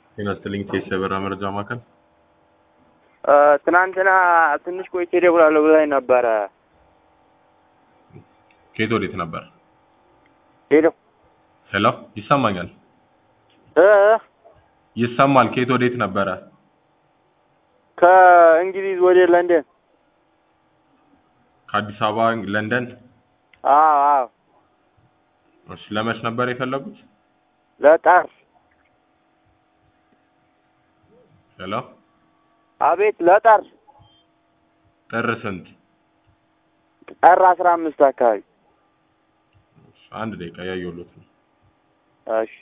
ጤና ይስጥልኝ የሰበራ መረጃ ማዕከል ትናንትና ትንሽ ቆይቼ እደውላለሁ ብላኝ ነበረ። ከየት ወዴት ነበር? ሄሎ ሄሎ ይሰማኛል እ ይሰማል። ከየት ወዴት ነበረ? ከእንግሊዝ ወደ ለንደን። ከአዲስ አበባ ለንደን። አዎ አዎ፣ እሺ ለመች ነበር የፈለጉት? ለጠር ሄሎ አቤት፣ ለጠር ጥር ስንት? ጠር አስራ አምስት አካባቢ። እሺ፣ አንድ ደቂቃ ያየሁሎት ነው። እሺ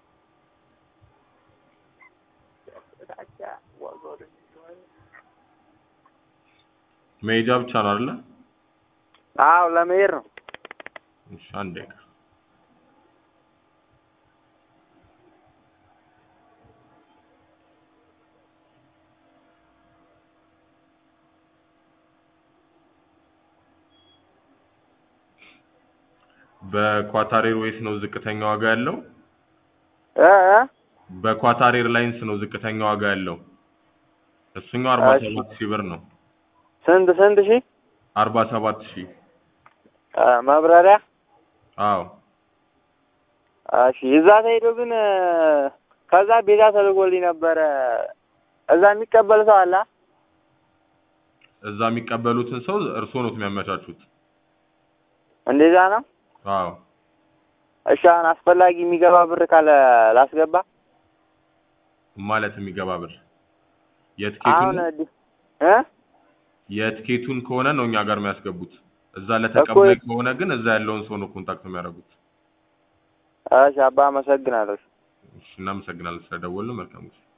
መሄጃ ብቻ ነው አይደለ? አዎ፣ ለመሄድ ነው። እሺ፣ አንድ ደቂቃ በኳታር ኤርዌይስ ነው ዝቅተኛ ዋጋ ያለው። እ እ በኳታር ኤርላይንስ ነው ዝቅተኛ ዋጋ ያለው። እሱኛው አርባ እሺ። ሰባት ሺህ ብር ነው። ስንት ስንት ሺህ አርባ ሰባት ሺህ እ መብረሪያ? አዎ እሺ እዛ ተሄዶ ግን እ፣ ከዛ ቤዛ ተልኮልኝ ነበረ። እዛ የሚቀበል ሰው አለ? እዛ የሚቀበሉትን ሰው እርስዎ ነው የሚያመቻቹት። እንደዛ ነው። አዎ እሺ አሁን አስፈላጊ የሚገባ ብር ካለ ላስገባ። ማለት የሚገባ ብር አሁን የትኬቱን ዲ- እ የትኬቱን ከሆነ ነው እኛ ጋር የሚያስገቡት። እዛ ለተቀባይ እኮ- ከሆነ ግን እዛ ያለውን ሰው ነው ኮንታክት የሚያደርጉት። እሺ አባ አመሰግናለሁ። እሺ፣ እናመሰግናለን ስለደወሉ። መልካም ጊዜ